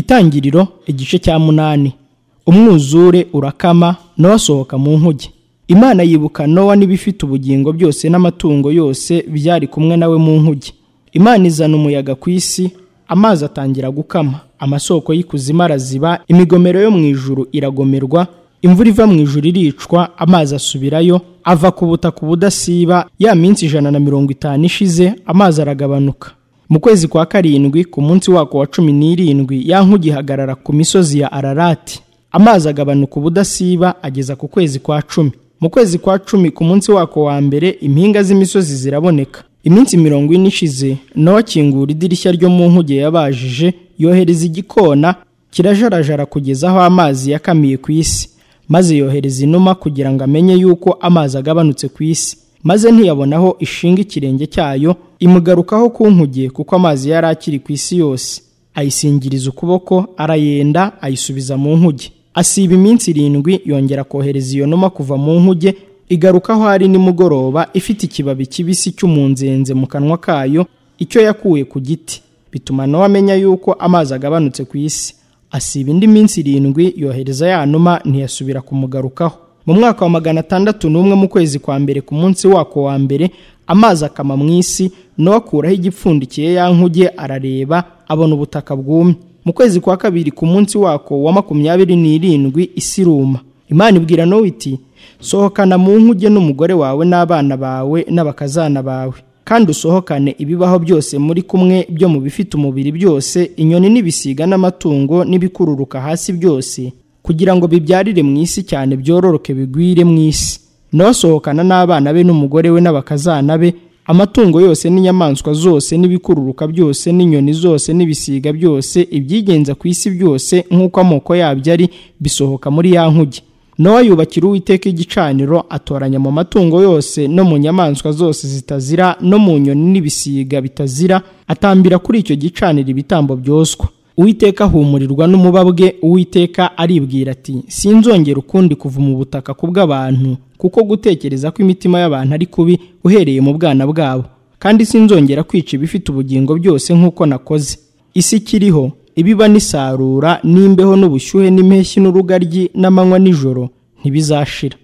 Itangiriro igice cya munani umwuzure urakama n'abasohoka mu nkuge imana yibuka nowa n'ibifite ubugingo byose n'amatungo yose byari kumwe nawe mu nkuge imana izana umuyaga ku isi amazi atangira gukama amasoko y'ikuzimu araziba imigomero yo mu ijuru iragomerwa imvura iva mu ijuru iricwa amazi asubirayo ava ku butaka ubudasiba ya minsi ijana na mirongo itanu ishize amazi aragabanuka mu kwezi kwa karindwi ku munsi wako wa cumi n'irindwi ya nkuge ihagarara ku misozi ya ararati amazi agabanuka ubudasiba ageza ku kwezi kwa cumi mu kwezi kwa cumi ku munsi wako wa mbere impinga z'imisozi ziraboneka iminsi mirongo ine ishize nawe akingura idirishya ryo mu nkuge yabajije yohereza igikona kirajarajara kugeza aho amazi yakamiye ku isi maze yohereza inuma kugira ngo amenye yuko amazi agabanutse ku isi maze ntiyabonaho ishinga ikirenge cyayo imugarukaho ku nkuge kuko amazi yari akiri ku isi yose ayisingiriza ukuboko arayenda ayisubiza mu nkuge asiba iminsi irindwi yongera kohereza iyo numa kuva mu nkuge igarukaho ari nimugoroba ifite ikibabi kibisi cy'umunzenze mu kanwa kayo icyo yakuye ku giti bituma nawe amenya yuko amazi agabanutse ku isi asiba indi minsi irindwi yohereza ya numa ntiyasubira kumugarukaho mu mwaka wa magana atandatu n'umwe mu kwezi kwa mbere ku munsi wako wa mbere amazi akama mu isi n'uwakuraho igipfundikiye ya nkuge arareba abona ubutaka bwumye mu kwezi kwa kabiri ku munsi wako wa makumyabiri n'irindwi isi iruma imana ibwira nawe iti sohokana mu nkuge n'umugore wawe n'abana bawe n'abakazana bawe kandi usohokane ibibaho byose muri kumwe byo mu bifite umubiri byose inyoni n'ibisiga n'amatungo n'ibikururuka hasi byose kugira ngo bibyarire mu isi cyane byororoke bigwire mu isi n'asohokana n'abana be n'umugore we n'abakazana be amatungo yose n'inyamaswa zose n'ibikururuka byose n'inyoni zose n'ibisiga byose ibyigenza ku isi byose nk'uko amoko yabyo ari bisohoka muri ya nkuge nowa yubakira uwiteka igicaniro atoranya mu matungo yose no mu nyamaswa zose zitazira no mu nyoni n'ibisiga bitazira atambira kuri icyo gicaniro ibitambo byoswa uwiteka ahumurirwa n'umubabwe uwiteka aribwira ati sinzongera ukundi kuva mu butaka ku bw'abantu kuko gutekereza ko imitima y'abantu ari kubi uhereye mu bwana bwabo kandi sinzongera kwica ibifite ubugingo byose nk'uko nakoze isi ikiriho ibiba n'isarura n'imbeho n'ubushyuhe n'impeshyi n'urugaryi n'amanywa n'ijoro ntibizashira